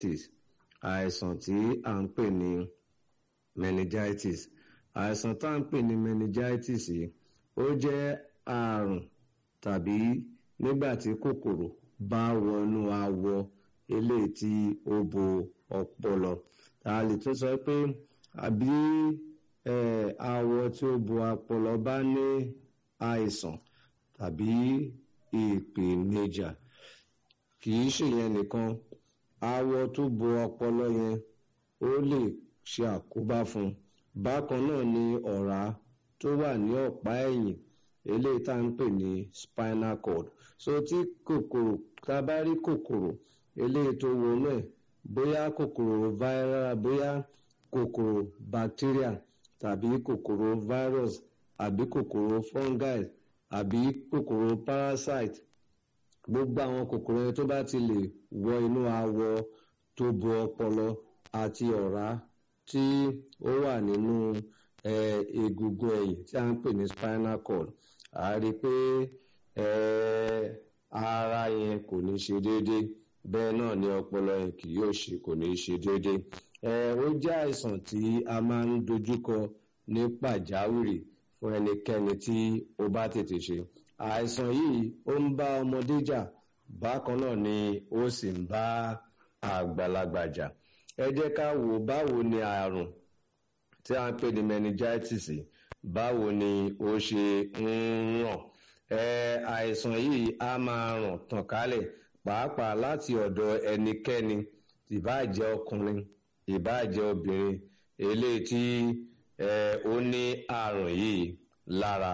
meningitis àìsàn tí à ń pè ní meningitis àìsàn tá à ń pè ní meningitis yìí ó jẹ́ àrùn tàbí nígbà tí kòkòrò bá wọnú awọ eléyìí tí ó bo ọpọlọ a lè tún sọ pé àbí awọ tí ó bo ọpọlọ bá ní àìsàn tàbí ìpèníjà kì í ṣèyẹn nìkan awọ tó bo ọpọlọ yẹn ó lè ṣe àkóbá fún un bákan náà ni ọ̀rá tó wà ní ọ̀pá ẹ̀yìn eléyìí tá à ń pè ní spinal cord so tí kòkòrò tá a bá rí kòkòrò eléyìí tó wọnú ẹ̀ bóyá kòkòrò viral bóyá kòkòrò bacteria tàbí kòkòrò virus àbí kòkòrò fungi àbí kòkòrò parasite gbogbo àwọn kòkòrò yẹn tó bá ti lè wọ inú awọ tó bo ọpọlọ àti ọ̀rá tí ó wà nínú egungun ẹ̀yìn tí a ń pè ní spinal cord a rí i pé ara yẹn kò ní ṣe déédéé bẹ́ẹ̀ náà ni ọpọlọ yẹn kì yóò ṣe kò ní ṣe déédéé ó jẹ́ àìsàn tí a máa ń dojúkọ ní pàjáwìrì fún ẹnikẹ́ni tí ó bá tètè ṣe àìsàn yìí ó ń bá ọmọdé jà bákan náà ni ó sì ń bá àgbàlagbà jà ẹ jẹ́ ká wò báwo ni àrùn tí a ń pè ní meningitis báwo ni ó ṣe ń ràn àìsàn yìí á máa ràn tàn kálẹ̀ pàápàá láti ọ̀dọ̀ ẹnikẹ́ni ìbáàjẹ́ ọkùnrin ìbáàjẹ́ obìnrin eléyìí tí ó ní àrùn yìí lára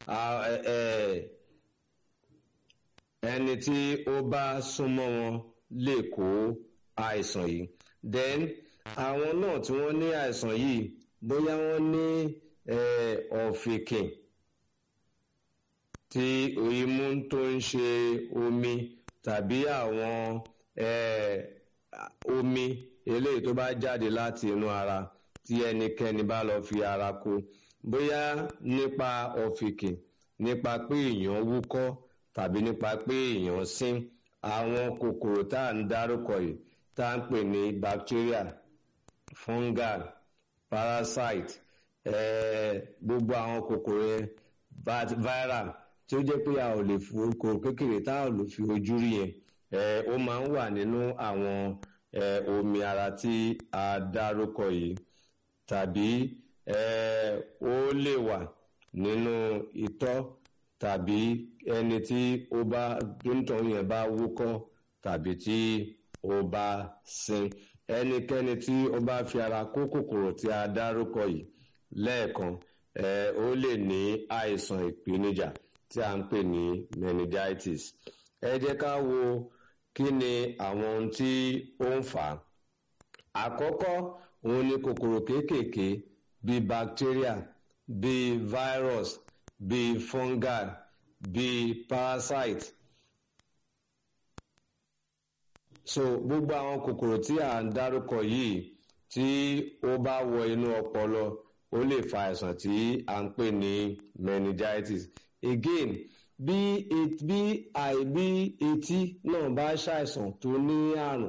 ẹni tí ó bá súnmọ́ wọn lè kó àìsàn yìí then àwọn náà tí wọ́n ní àìsàn yìí bóyá wọ́n ní ọ̀fìnkìn tí imú tó ń ṣe omi tàbí àwọn omi eléyìí tó bá jáde láti inú ara tí ẹnikẹ́ni bá lọ fi ara kó bóyá nípa ọ̀fìnkìn nípa pé èèyàn wúkọ́ tàbí nípa pé èèyàn sín àwọn kòkòrò tá à ń dárúkọ yìí tá à ń pè ní bacteria fungal parasite gbogbo àwọn kòkòrò yẹn viral tí ó jẹ́ pé a ò lè fi kòkòrò kékeré tá a ò lè fi ojú rí yẹn ó máa ń wà nínú àwọn omi ara tí a dárúkọ yìí tàbí ó lè wà nínú itọ́ tàbí ẹni tí ó bá dóńtọ̀ yẹn bá wúkọ́ tàbí tí ó bá sin ẹnikẹ́ni tí ó bá fi ara kó kòkòrò tí a dárúkọ yìí lẹ́ẹ̀kan ó lè ní àìsàn ìpèníjà tí a ń pè ní meningitis ẹ jẹ́ ká wo kí ni àwọn ohun tí ó ń fà á àkọ́kọ́ òun ni kòkòrò kéékèèké bíi bacteria bíi virus bíi fungal bíi parasite so gbogbo àwọn kòkòrò tí à ń dárúkọ yìí tí ó bá wọ inú ọpọlọ ó lè fa àìsàn tí à ń pè ní meningitis again bí bí àìbí etí náà bá ṣàìsàn tó ní àrùn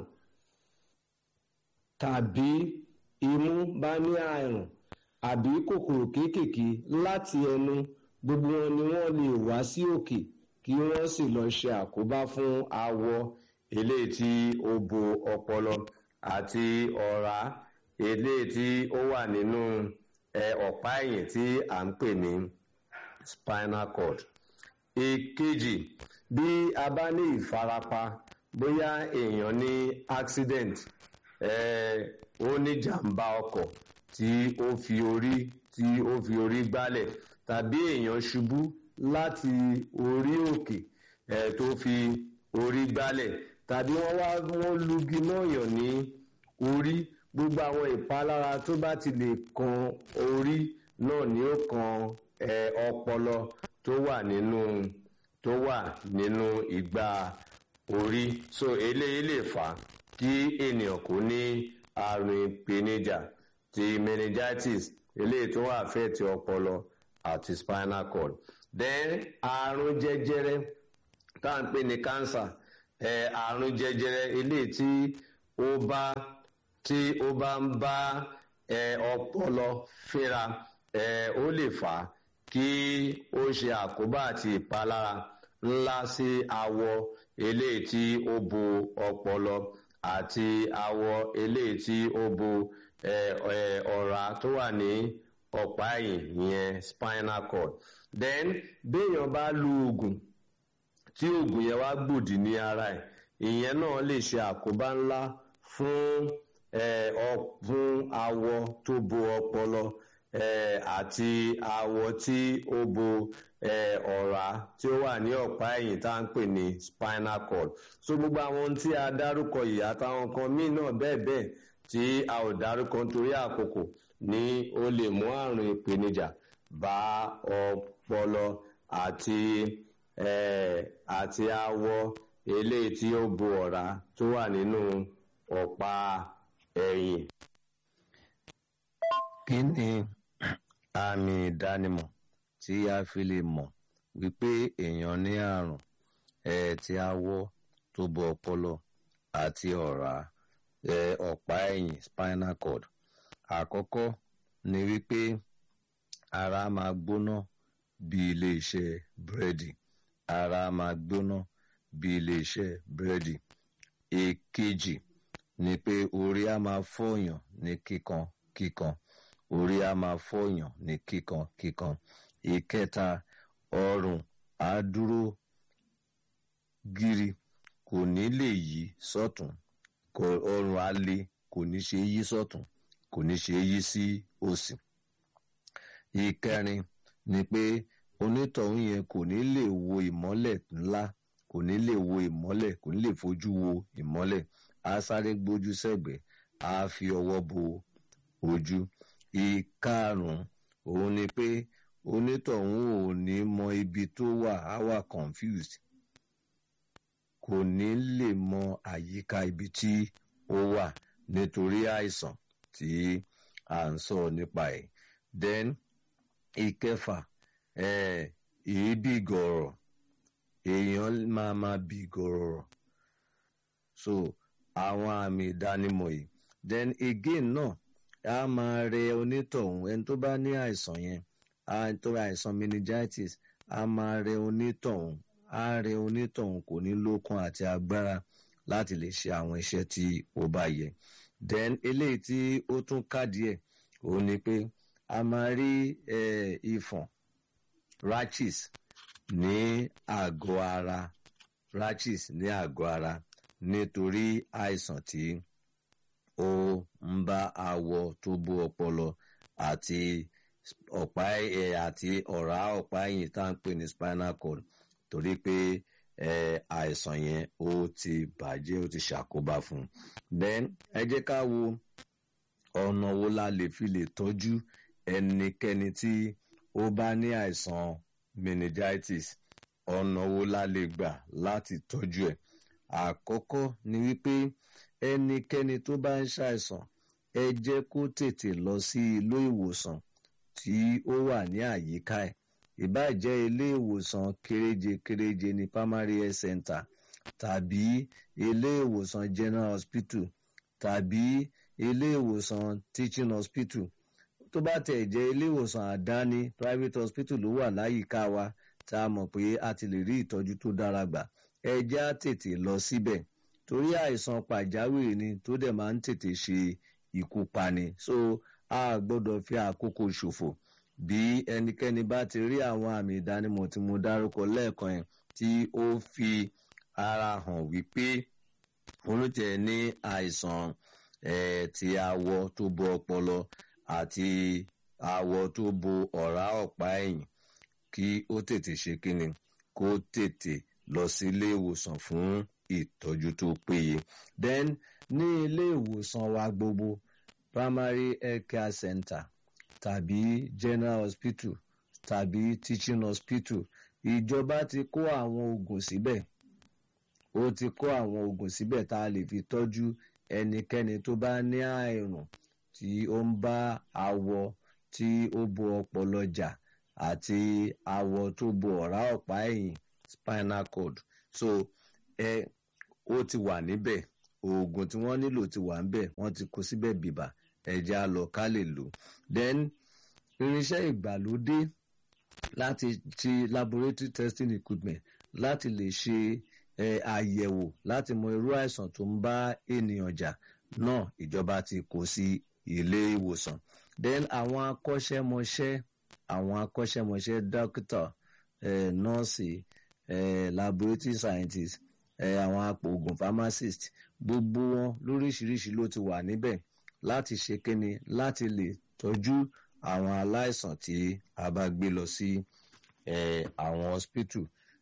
tàbí imú bá ní àrùn àbí kòkòrò kéékèèké láti ẹnu gbogbo wọn ni wọ́n lè wá sí òkè kí wọ́n sì lọ ṣe àkóbá fún awọ eléyìí tí ó bo ọpọlọ àti ọ̀rá eléyìí tí ó wà nínú ọ̀pá ẹ̀yìn tí à ń pè ní spinal cord. èkejì bí a bá ní ìfarapa bóyá èèyàn ní accident ó ní jàǹbá ọkọ̀ tí ó fi orí tí ó fi orí gbálẹ̀ tàbí èèyàn ṣubú láti orí òkè tó fi orí gbálẹ̀ tàbí wọ́n wá wọ́n lugi náà yàn ní orí gbogbo àwọn ìpalára tó bá ti lè kan orí náà ni ó kan ọpọlọ tó wà nínú tó wà nínú ìgbà orí so eléyìí lè fà á kí ènìyàn kò ní àrùn ìpèníjà ti meningitis eléyìí tó wà fẹ́ ti ọpọlọ àti spinal cord then àrùn jẹjẹrẹ tá à ń pè ní cancer àrùn jẹjẹrẹ eléyìí tí ó bá tí ó bá ń bá ẹ ọpọlọ fínra ẹ ó lè fà á kí ó ṣe àkóbá àti ìpalára ńlá sí awọ eléyìí tí ó bo ọpọlọ àti awọ eléyìí tí ó bo ẹ ẹ ọ̀rá tó wà ní ọ̀pá ẹ̀yìn ìyẹn spinal cord then béèyàn bá lu oògùn tí oògùn yẹn wá gbòdì ní ara ẹ̀ ìyẹn náà lè ṣe àkóbá ńlá fún ẹ ọ fún awọ tó bo ọpọlọ ẹ àti awọ tí ó bo ẹ ọ̀rá tí ó wà ní ọ̀pá ẹ̀yìn tá à ń pè ní spinal cord so gbogbo àwọn ohun tí a dárúkọ yìí àtàwọn nǹkan míì náà bẹ́ẹ̀ bẹ́ẹ̀ tí a ò dárúkọ nítorí àkókò ní ó lè mú àrùn ìpèníjà bá ọpọlọ àti ẹ àti awọ eléyìí tí ó bo ọ̀rá tó wà nínú ọ̀pá ẹ̀yìn. kí ni àmì ìdánimọ̀ tí a fi lè mọ̀ wípé èèyàn ní àrùn ẹ̀ tí awọ tó bo ọpọlọ àti ọ̀rá ẹ̀ ọ̀pá ẹ̀yìn spinal cord àkọ́kọ́ ni wípé ara máa gbóná bí ilé iṣẹ́ búrẹ́dì ara máa gbóná bí ilé iṣẹ́ búrẹ́dì èkejì ni pé orí á máa fọyàn ní kíkan kíkan orí á máa fọyàn ní kíkan kíkan ìkẹta ọrùn á dúró gírí kò ní lè yí sọ́tún ọrùn á le kò ní ṣe yí sọ́tún kò ní ṣe yí sí òsì ìkẹrin ni pé onítọ̀hún yẹn kò ní lè wo ìmọ́lẹ̀ ńlá kò ní lè wo ìmọ́lẹ̀ kò ní lè fojú wo ìmọ́lẹ̀ á sáré gbójú sẹ́gbẹ̀ẹ́ á fi ọwọ́ bo ojú ìkarùn-ún òun ni pé onítọ̀hún ò ní mọ ibi tó wà á wà confused kò ní lè mọ àyíká ibi tí ó wà nítorí àìsàn tí à ń sọ nípa ẹ̀ then ìkẹfà èébì gọ̀rọ̀ èèyàn máa máa bì gọ̀rọ̀ so àwọn àmì ìdánimọ̀ yìí then again náà a máa rẹ onítọ̀hún ẹni tó bá ní àìsàn yẹn tó àìsàn meningitis a máa rẹ onítọ̀hún a rẹ onítọ̀hún kò ní lókun àti agbára láti lè ṣe àwọn iṣẹ́ tí ó bá yẹ then eléyìí tí ó tún kádìí ẹ̀ òun ni pé a máa rí ìfọ̀n rashes ní àgọ́ ara rashes ní àgọ́ ara nítorí àìsàn tí ó ń bá awọ tó bó ọpọlọ àti ọ̀pá ẹ̀ àti ọ̀rá ọ̀pá ẹ̀yìn tá à ń pè ní spinal cord torí pé àìsàn yẹn ó ti bàjẹ́ ó ti ṣàkóbá fún un then ẹ jẹ́ ká wo ọ̀nà wo la lè fi lè tọ́jú ẹnikẹ́ni tí ó bá ní àìsàn meningitis ọ̀nà wo la lè gbà láti tọ́jú ẹ̀ àkọ́kọ́ ni wípé ẹnikẹ́ni tó bá ń ṣàìsàn ẹ jẹ́ kó tètè lọ sí ilé ìwòsàn tí ó wà ní àyíká ẹ̀ ìbáà jẹ́ ilé ìwòsàn kéréje kéréje ní primary health center tàbí ilé ìwòsàn general hospital tàbí ilé ìwòsàn teaching hospital tó bá tẹ̀ jẹ́ ilé ìwòsàn àdáni private hospital ló wà láyìíká wa tá a mọ̀ pé a ti lè rí ìtọ́jú tó dára gbà ẹ jẹ́ á tètè lọ síbẹ̀ torí àìsàn pàjáwìrì ni tó dẹ̀ máa ń tètè ṣe ikú pani so a gbọ́dọ̀ fi àkókò ṣòfò bí ẹnikẹ́ni bá ti rí àwọn àmì ìdánimọ̀ tí mo dárúkọ lẹ́ẹ̀kan yẹn tí ó fi ara hàn wípé olùtẹ̀ ní àìsàn ti awọ tó bo ọpọlọ àti awọ tó bo ọ̀rá ọ̀pá ẹ̀yìn kí ó tètè ṣe kíni kó tètè lọ sí ilé ìwòsàn fún ìtọ́jú tó péye then ní ilé ìwòsàn wa gbogbo primary health care center tàbí general hospital tàbí teaching hospital ìjọba ti kó àwọn oògùn síbẹ̀ ó ti kó àwọn oògùn síbẹ̀ tá a lè fi tọ́jú ẹnikẹ́ni tó bá ní àìrùn tí ó ń bá awọ tí ó bo ọpọlọ jà àti awọ tó bo ọ̀rá ọ̀pá ẹ̀yìn spinal cord so ẹ ó ti wà níbẹ̀ oògùn tí wọ́n nílò ti wà ń bẹ̀ wọ́n ti kó síbẹ̀ bìbà ẹ̀jẹ̀ á lọ ká lè lò then irinṣẹ́ ìgbàlódé láti ti laboratory testing equipment láti lè ṣe àyẹ̀wò láti mọ irú àìsàn tó ń bá ènìyàn jà náà ìjọba ti kó sí ilé ìwòsàn then àwọn akọ́ṣẹ́mọṣẹ́ àwọn akọ́ṣẹ́mọṣẹ́ dókítà nọ́ọ̀sì laboratory scientist àwọn apòògùn pharmacist gbogbo wọn lóríṣiríṣi ló ti wà níbẹ̀ láti ṣe kíni láti lè tọ́jú àwọn aláìsàn tí a bá gbé lọ sí àwọn hospital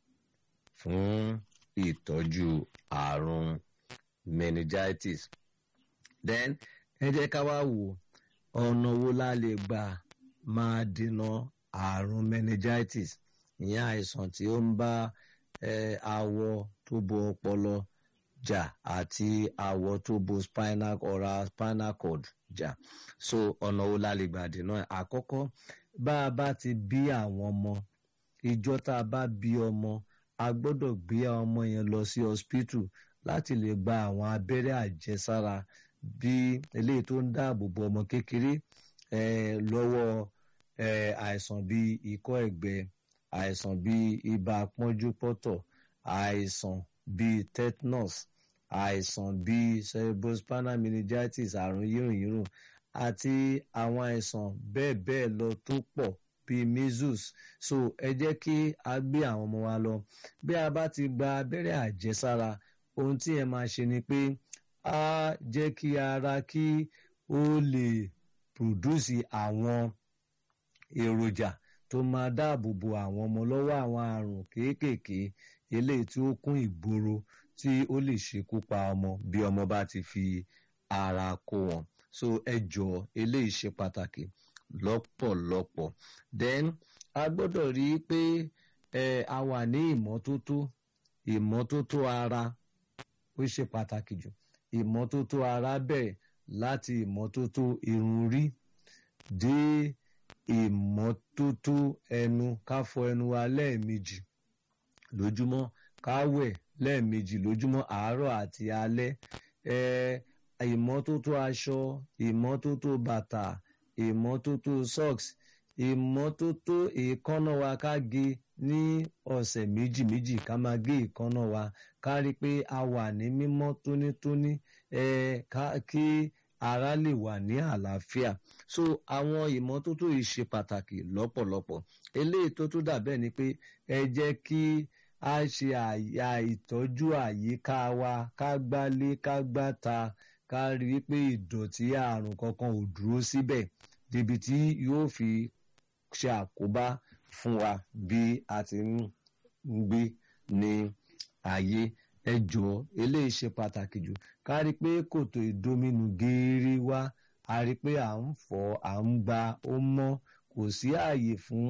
fún ìtọ́jú àrùn meningitis then ẹ jẹ́ ká wá wò ọ̀nà wo la lè gbà máa dènà àrùn meningitis ìyẹn àìsàn tí ó ń bá awọ tó bo ọpọlọ jà àti awọ tó bo spinal oral spinal cord jà so ọ̀nà wo la lè gbà dènà àkọ́kọ́ bá a bá ti bí àwọn ọmọ ìjọ tá a bá bí ọmọ a gbọ́dọ̀ gbé ọmọ yẹn lọ sí hospital láti lè gba àwọn abẹ́rẹ́ àjẹsára bí eléyìí tó ń dáàbò bo ọmọ kékeré lọ́wọ́ àìsàn bíi ikọ́ ẹ̀gbẹ àìsàn bíi ibà pọ́njúpọ́tọ̀ àìsàn bíi tetanus àìsàn bíi cerebrospinal meningitis àrùn yírùnyírùn àti àwọn àìsàn bẹ́ẹ̀ bẹ́ẹ̀ lọ tó pọ̀ bíi measles so ẹ jẹ́ kí a gbé àwọn ọmọ wa lọ bí a bá ti gba abẹ́rẹ́ àjẹsára ohun tí ẹ máa ṣe ni pé á jẹ́ kí ara kí ó lè pòdúsì àwọn èròjà tó máa dáàbò bo àwọn ọmọ lọ́wọ́ àwọn àrùn kéékèèké eléyìí tí ó kún ìgboro tí ó lè ṣekú pa ọmọ bí ọmọ bá ti fi ara kó wọn so ẹ jọ eléyìí ṣe pàtàkì lọ́pọ̀lọpọ̀ then a gbọ́dọ̀ rí i pé ẹ a wà ní ìmọ́tótó ìmọ́tótó ara ó ṣe pàtàkì jù ìmọ́tótó ara bẹ̀rẹ̀ láti ìmọ́tótó irun rí dé ìmọ́tótó ẹnu ká fọ ẹnu wa lẹ́ẹ̀mejì lójúmọ́ ká wẹ̀ lẹ́ẹ̀mejì lójúmọ́ àárọ̀ àti alẹ́ ẹ ìmọ́tótó aṣọ ìmọ́tótó bàtà ìmọ́tótó socks ìmọ́tótó èékánná wa ká gé ní ọ̀sẹ̀ méjì méjì ká máa gé èékánná wa ká rí i pé a wà ní mímọ́ tónítóní ẹ ká kí ara lè wà ní àlàáfíà so àwọn ìmọ́tótó yìí ṣe pàtàkì lọ́pọ̀lọpọ̀ eléyìí tó tún dà bẹ́ẹ̀ ni pé ẹ jẹ́ kí a ṣe àyà ìtọ́jú àyíká wa ká gbálé ká gbáta ká rí i pé ìdọ̀tí àrùn kankan ò dúró síbẹ̀ débi tí yóò fi ṣe àkóbá fún wa bí a ti ń gbé ní ayé ẹ jọ̀ọ́ eléyìí ṣe pàtàkì jù ká rí i pé kòtò ìdominù geere wa a rí i pé à ń fọ̀ à ń gba ó mọ́ kò sí ààyè fún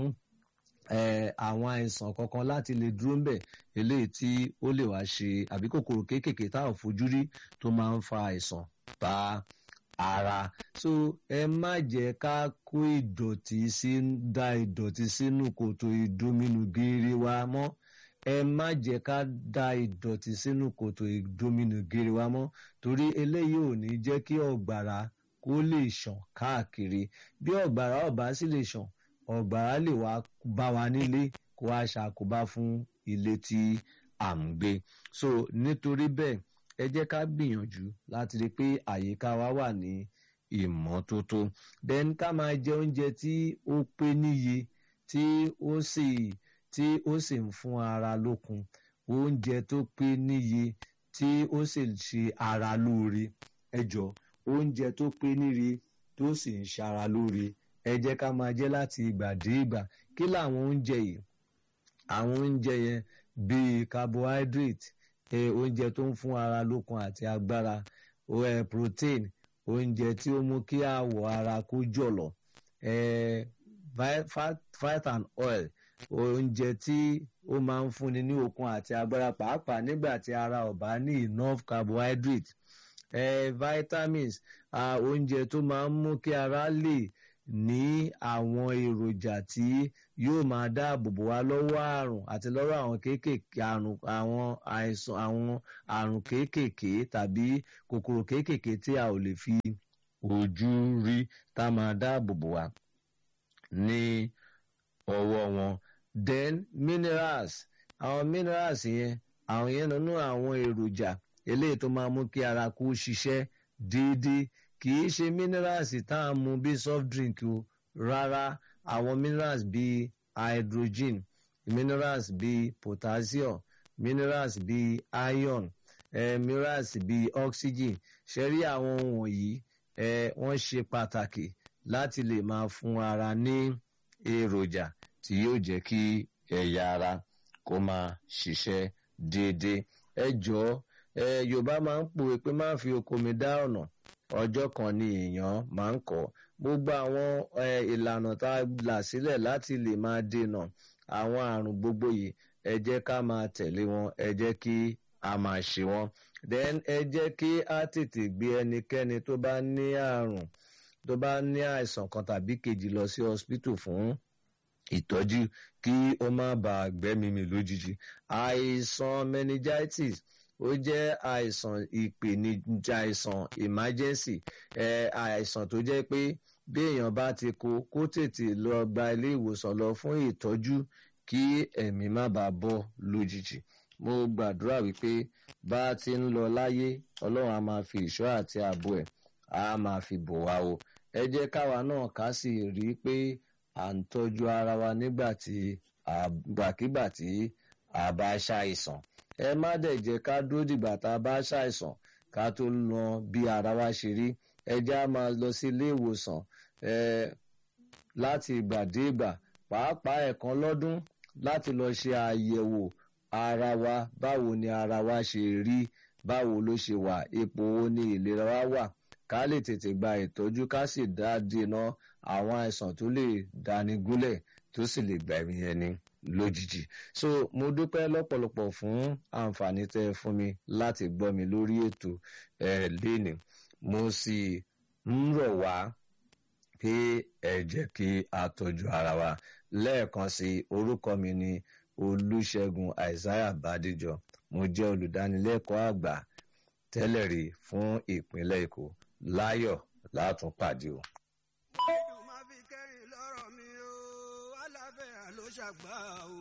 àwọn àìsàn kankan láti lè dúró ńbẹ̀ eléyìí tí ó lè wá ṣe àbí kòkòrò kéékèèké tá ò fojú rí tó máa ń fa àìsàn bá ara so ẹ má jẹ́ ká kó ìdọ̀tí sí da ìdọ̀tí sínú kòtò ìdominù geere wa mọ́ ẹ má jẹ́ ká da ìdọ̀tí sínú kòtò ìdominù geere wa mọ́ torí eléyìí ò ní jẹ́ kí ọ̀gbàrá kó lè ṣàn káàkiri bí ọ̀gbàrá ọ̀bá sì lè ṣàn ọ̀gbàrá lè wá bá wa nílé kó wá ṣàkóbá fún ilé tí à ń gbé so nítorí bẹ́ẹ̀ ẹ jẹ́ ká gbìyànjú láti rí i pé àyíká wa wà ní ìmọ́tótó then ká máa jẹ oúnjẹ tí ó pé níye tí ó sì tí ó sì ń fún ara lókun oúnjẹ tó pé níye tí ó sì ṣe ara lóore ẹ jọ oúnjẹ tó pé níye tó sì ń ṣara lóore ẹ jẹ́ ká máa jẹ láti ìgbà dé ìgbà kí làwọn oúnjẹ yìí àwọn oúnjẹ yẹn bíi carbohydrate ẹ oúnjẹ tó ń fún ara lókun àti agbára ẹ protein oúnjẹ tí ó mú kí àwọ̀ ara kó jọ̀lọ̀ ẹ fat, fat and oil oúnjẹ tí ó máa ń fúnni ní okun àti agbára pàápàá nígbà tí ara ò bá ní enough carbohydrate eh, vitamins uh, oúnjẹ tó máa ń mú kí ara lè ní àwọn èròjà tí yóò máa dáàbò bò wá lọ́wọ́ àrùn àti lọ́wọ́ àwọn kéékèèké àrùn àwọn àìsàn àwọn àrùn kéékèèké tàbí kòkòrò kéékèèké tí a ò lè fi ojú rí tá a máa dáàbò bò wá ní ọwọ́ wọn then minerals àwọn minerals yẹn àwọn yẹn nínú àwọn èròjà eléyìí tó máa mú kí ara kó ṣiṣẹ́ déédéé kì í ṣe minerals tá a mu bí soft drink o rárá àwọn minerals bíi hydrogen minerals bíi potassium minerals bíi iron eh, minerals bíi oxygen ṣe rí àwọn wọ̀nyí eh, wọ́n ṣe pàtàkì láti lè máa fún ara ní èròjà tí yóò jẹ́ kí ẹ̀yà ara kó máa ṣiṣẹ́ déédéé ẹ jọ̀ọ́ ẹ yorùbá máa ń pòwe pé má fi oko mi dá ọ̀nà ọjọ́ kan ni èèyàn máa ń kọ́ gbogbo àwọn ìlànà tá a là sílẹ̀ láti lè máa dènà àwọn àrùn gbogbo yìí ẹ jẹ́ ká máa tẹ̀lé wọn ẹ jẹ́ kí a máa ṣe wọn then ẹ jẹ́ kí a tètè gbé ẹnikẹ́ni tó bá ní àrùn tó bá ní àìsàn kan tàbí kejì lọ sí hospital fún ìtọ́jú kí ó má bàa gbẹ́mìí mì lójijì àìsàn meningitis ó jẹ́ àìsàn ìpèníjà àìsàn emergency ẹ àìsàn tó jẹ́ pé bí èèyàn bá ti kó kó tètè lọ gba ilé ìwòsàn lọ fún ìtọ́jú kí ẹ̀mí má bàa bọ́ lójijì mo gbàdúrà wípé bá a ti ń lọ láyé ọlọ́run a máa fi ìṣọ́ àti ààbò ẹ̀ a máa fi bò wá o ẹ jẹ́ káwa náà ká sì rí i pé à ń tọ́jú ara wa nígbà tí àgbàkigbà tí a bá ṣàìsàn ẹ má dẹ̀ jẹ́ ká dúró dìgbà tá a bá ṣàìsàn ká tó lọ bí ara wa ṣe rí ẹ já máa lọ sí ilé ìwòsàn ẹ láti ìgbà dé ìgbà pàápàá ẹ̀kan lọ́dún láti lọ ṣe àyẹ̀wò ara wa báwo ni ara wa ṣe rí báwo ló ṣe wà ipò wo ni ìlera wa wà ká lè tètè gba ìtọ́jú ká sì dá dènà àwọn àìsàn tó lè dáni gúnlẹ̀ tó sì lè gbà ẹ̀mí ẹni lójijì so mo dúpẹ́ lọ́pọ̀lọpọ̀ fún àǹfààní tẹ́ ẹ fún mi láti gbọ́ mi lórí ètò ẹ̀ léni mo sì ń rọ̀ wá pé ẹ jẹ́ kí a tọ́jú ara wa lẹ́ẹ̀kan sí orúkọ mi ni olùṣègùn isaiah bàdíjọ mo jẹ́ olùdánilẹ́kọ̀ọ́ àgbà tẹ́lẹ̀ rí fún ìpínlẹ̀ èkó láyọ̀ látún pàdé o. ìdùn máa fi kẹ́rìn lọ́rọ̀ mi o aláfẹ́ ló ṣàgbà o.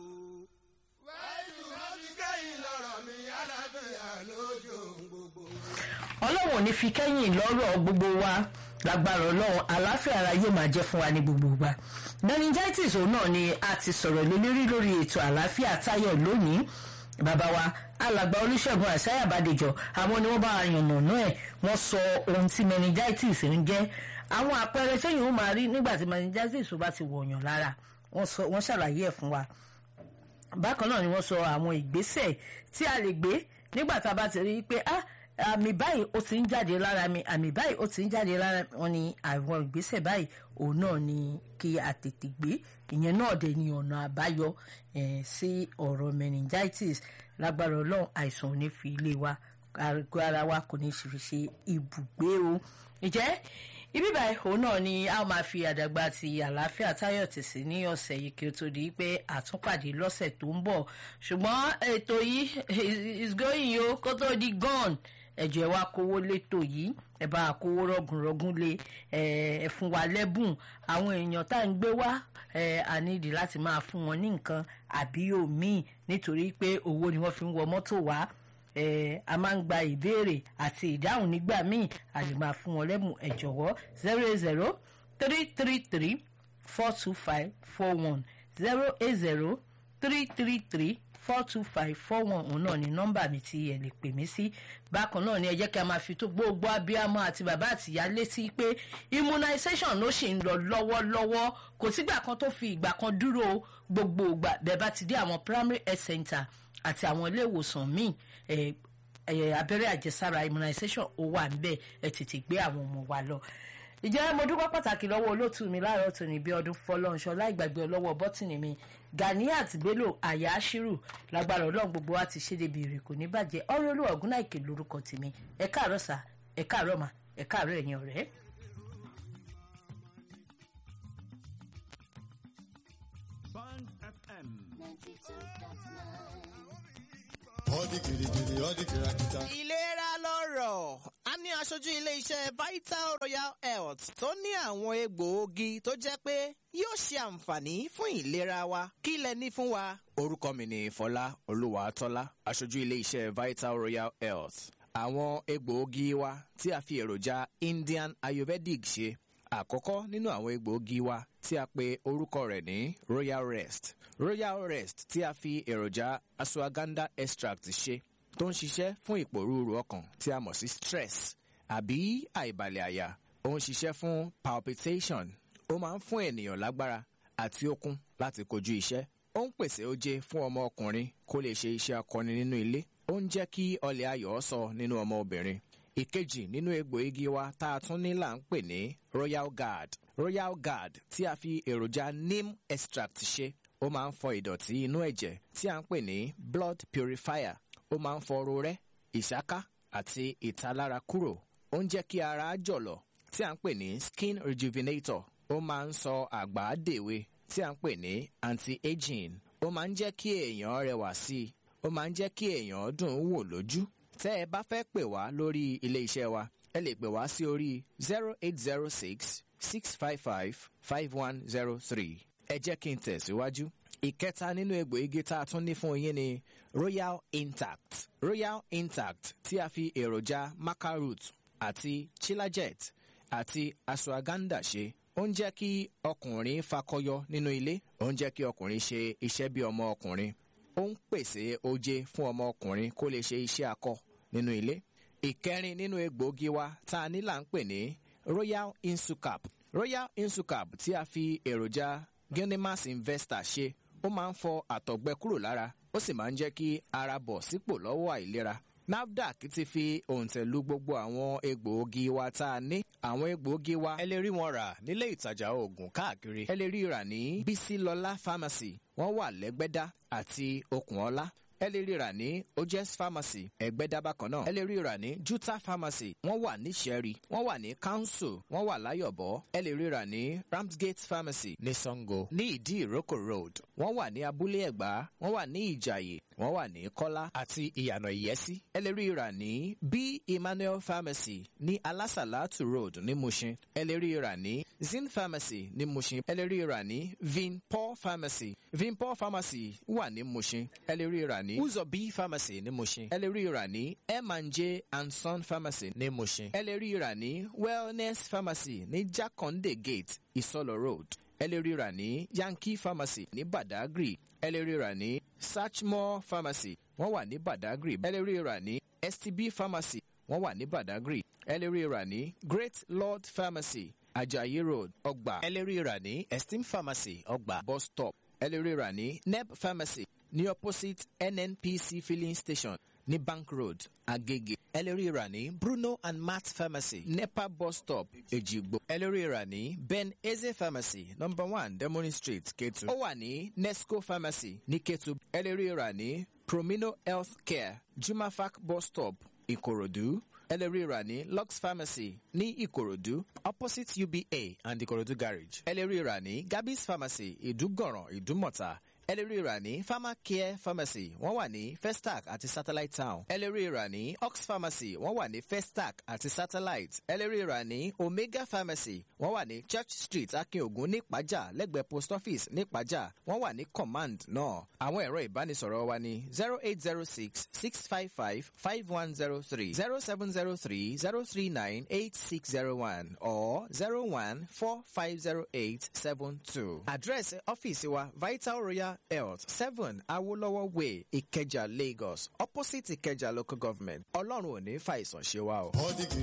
wáìdù máa fi kẹ́yìn lọ́rọ̀ mi aláfẹ́ lójú gbogbo. ọlọ́run ò ní fi kẹ́yìn lọ́rọ̀ gbogbo wa lágbára ọlọ́run àlàáfíà ara yóò máa jẹ́ fún wa ní gbogbo ìgbà meningitis òun náà ni a ti sọ̀rọ̀ lé lórí lórí ètò àlàáfíà táyọ̀ lónìí bàbá wa alàgbà olùṣègùn àṣàyà àbádẹjọ àwọn ni wọ́n bá yànnà náà ẹ̀ wọ́n sọ ohun tí meningitis ń jẹ́ àwọn àpẹẹrẹ sẹ́yìn ó máa rí nígbà tí meningitis bá ti wọ̀nyàn lára wọ́n ṣàlàyé ẹ̀ fún wa bákan náà ni wọ́n sọ àwọn ìgbésẹ̀ tí a lè gbé nígbà tá a bá ti rí i pé ah àmì báyìí ó ti ń jáde lára mi àmì báyìí ó ti ń jáde lára wọn ni àwọn ìgbésẹ̀ báyìí òun náà ni kí a tètè gbé ìyẹn náà dẹ̀ ni ọ̀nà àbáyọ sí ọ̀rọ̀ meningitis lágbára ọlọ́run àìsàn ò ní fi ilé wa àgọ́ ara wa kò ní fi ṣe ibùgbé o ǹjẹ́ ibi báyìí òun náà ni a máa fi àdàgbà ti àlàáfíà táyọ̀ tì sí ní ọ̀sẹ̀ yìí kí ó tó di pé àtúnpàdé lọ́sẹ̀ tó ń bọ̀ ṣùgbọ́n ètò yìí is going yo kó tó di gone ẹ̀jọ̀ ẹ̀ wá kówó létò yìí ẹ̀ bá kówó rọ̀gùnrọ̀gùn lé ẹ̀ fún wa lẹ́bùn àwọn èèyàn tá à ń gbé wá ẹ̀ à nídìí láti máa fún wọn ní nǹkan àbí òmíì nítorí pé owó ni wọ́n fi ń wọ mọ́tò wá ẹ̀ a máa ń gba ìbéèrè àti ìdáhùn nígbà míì a lè máa fún wọn lẹ́bùn ẹ̀ jọ̀wọ́ zero eight zero three three three four two five four one zero eight zero three three three four two five four one òun náà ni nọ́mbà mi tí ẹ lè pè mí sí bákan náà ni ẹ jẹ́ kí a máa fi tó gbogbo abiyamọ àti bàbá àtìyá létí pé immunization ló ṣì ń lọ lọ́wọ́lọ́wọ́ kò sígbà kan tó fi ìgbà kan dúró gbogbo ìgbà bẹ́ẹ̀ bá ti dé àwọn primary health center àti àwọn ilé ìwòsàn míì abẹ́rẹ́ àjẹsára immunization ó wà níbẹ̀ ẹ tètè gbé àwọn ọmọ wa lọ ìjẹ́ mo dúpẹ́ pàtàkì lọ́wọ́ olóòtú mi láàárọ̀ tòní bí ọdún fọlọ́nṣọ́ láìgbàgbé ọlọ́wọ́ bọ́tìnì mi Ganiat Bello Ayashiru lágbára ọlọ́run gbogbo wa ti ṣe débi èrè kò ní bàjẹ́ ọ̀rọ̀ olúwa ògúnnáìkè lórúkọ tèmi ẹ káàárọ̀ sà ẹ káàárọ̀ mà ẹ káàárọ̀ ẹ̀yin ọ̀rẹ́. Band FM. Odi girigiri, odi kirakita. ìlera lọ́rọ̀ a ní aṣojú ilé-iṣẹ́ vital royal health tó ní àwọn egbòogi tó jẹ́ pé yóò ṣe àǹfààní fún ìlera wa kí lẹ ní fún wa. orúkọ mi ni fọlá olúwàtọ́lá aṣojú ilé-iṣẹ́ vital royal health. àwọn egbòogi wa tí a fi èròjà indian ayurvedic ṣe àkọ́kọ́ nínú àwọn egbòogi wa tí a pe orúkọ rẹ̀ ní royal rest royal rest tí a fi èròjà ashwagandha extract ṣe tó ń ṣiṣẹ́ fún ìpòrúurú ọkàn tí a mọ̀ sí stress àbí àìbalẹ̀ àyà ó ń ṣiṣẹ́ fún palpitation ó máa ń fún ènìyàn lágbára àti okun láti kojú iṣẹ́ ó ń pèsè oje fún ọmọ ọkùnrin kó lè ṣe iṣẹ́ akọni nínú ilé ó ń jẹ́ kí ọlẹ̀ ayọ̀ sọ nínú ọmọ obìnrin ìkejì nínú egbò igi wa tá a tún ní là ń pè ní royal guard royal guard tí a fi èròjà neem extract ṣe ó máa ń fọ ìdọ̀tí inú ẹ̀jẹ̀ tí a ń pè ní blood purifier ó máa ń fọ rorẹ́ ìṣáká àti ìtalára kúrò ó ń jẹ́ kí ara jọ̀lọ̀ tí a ń pè ní skin rejuvenator ó máa ń sọ àgbà dèwe tí a ń pè ní anti-aging ó máa ń jẹ́ kí èèyàn rẹwà sí i ó máa ń jẹ́ kí èèyàn dùn ún wò lójú tẹ́ ẹ bá fẹ́ pè wá lórí ilé iṣẹ́ wa ẹ lè pè wá sí orí zero eight zero six six five five five one zero three ẹ jẹ́ kí n tẹ̀síwájú. ìkẹta nínú egbò igi tá a tún ní fún yín ni royal intact royal intact tí a fi èròjà maca root àti chilajet àti ashwagandha ṣe ó ń jẹ́ kí ọkùnrin fakọyọ nínú ilé ó ń jẹ́ kí ọkùnrin ṣe iṣẹ́ bí ọmọ ọkùnrin ó ń pèsè oje fún ọmọ ọkùnrin kó lè ṣe iṣẹ́ akọ nínú ilé ìkẹrin nínú egbòogi wa tá a ní là ń pè ní royal insucap royal insucap tí a fi èròjà genimas investor ṣe ó máa ń fọ àtọ̀gbẹ kúrò lára ó sì máa ń jẹ́ kí ara bọ̀ sípò lọ́wọ́ àìlera nafdac ti fi òǹtẹ̀lú gbogbo àwọn egbòogi wa tá a ní àwọn egbòogi wa ẹ lè rí wọn rà nílé ìtajà oògùn káàkiri ẹ lè rí rà ní bísílọlá pharmacy wọ́n wà lẹ́gbẹ́dá àti okùnọlá ẹ lè rí rà ní ojes pharmacy ẹgbẹ́dá bákan náà ẹ lè rí rà ní juta pharmacy wọ́n wà ní sẹ́rí wọ́n wà ní council wọ́n wà láyọ̀bọ̀ ẹ lè rí rà ní ramsgate pharmacy ní sango ní ìdí ìrókò road wọ́n wà ní abúlé ẹ̀gbá wọ́n wà ní ìjàyè wọ́n wà ní kọ́lá àti ìyànà ìyẹ́sí ẹ lè rí rà ní b emmanuel pharmacy ní alásàlátù road ní mushin ẹ lè rí rà ní zin pharmacy ní mushin ẹ lè rí rà ní vinpol pharmacy vinpol pharmacy wà ní mushin ẹ lè rí rà ní uzobi pharmacy ní mushin ẹ lè rí rà ní m&j and son pharmacy ní mushin ẹ lè rí rà ní wellness pharmacy ní jakonde gate ìsọlọ road ẹ lè rí rà ní yankee pharmacy ní badagry ẹ lè rí rà ní Sachmore pharmacy wọ́n wà ní badagry ẹ lè rí rà ní stb pharmacy wọ́n wà ní badagry ẹ lè rí rà ní great lord pharmacy ajayi road ọgbà ẹ lè rí rà ní esteem pharmacy ọgbà bus stop ẹ lè rí rà ní neb pharmacy ní opposite nnpc filling station ní bank road agege ẹ lè rí rà ní bruno and matt pharmacy nepa bus stop ejigbo ẹ lè rí rà ní ben eze pharmacy number one demoni street ketu ó wà ní nesco pharmacy ní ketu ẹ lè rí rà ní promino health care jumafac bus stop ìkòròdú ẹ lè rí rà ní lux pharmacy ní ìkòròdú opposite uba and ìkòròdú garage ẹ lè rí rà ní gabis pharmacy ìdúgọ̀ràn ìdúmọ̀ta ẹ lè rí rà ní pharmacare pharmacy wọ́n wà ní festac àti satellite town ẹ lè rí rà ní ox pharmacy wọ́n wà ní festac àti satellite ẹ lè rí rà ní omega pharmacy wọ́n wà ní church street akínògùn ní ìpájà lẹ́gbẹ̀ẹ́ post office ní ìpájà wọ́n wà ní command náà àwọn ẹ̀rọ ìbánisọ̀rọ̀ wa ní zero eight zero six six five five five one zero three zero seven zero three zero three nine eight six zero one or zero one four five zero eight seven two. àdírẹ́sì ọ́fíìsì wa vital royal health seven awolowo way ìkẹjà lagos opposite ìkẹjà local government ọlọ́run ò ní fàìsàn ṣe wa o. Odi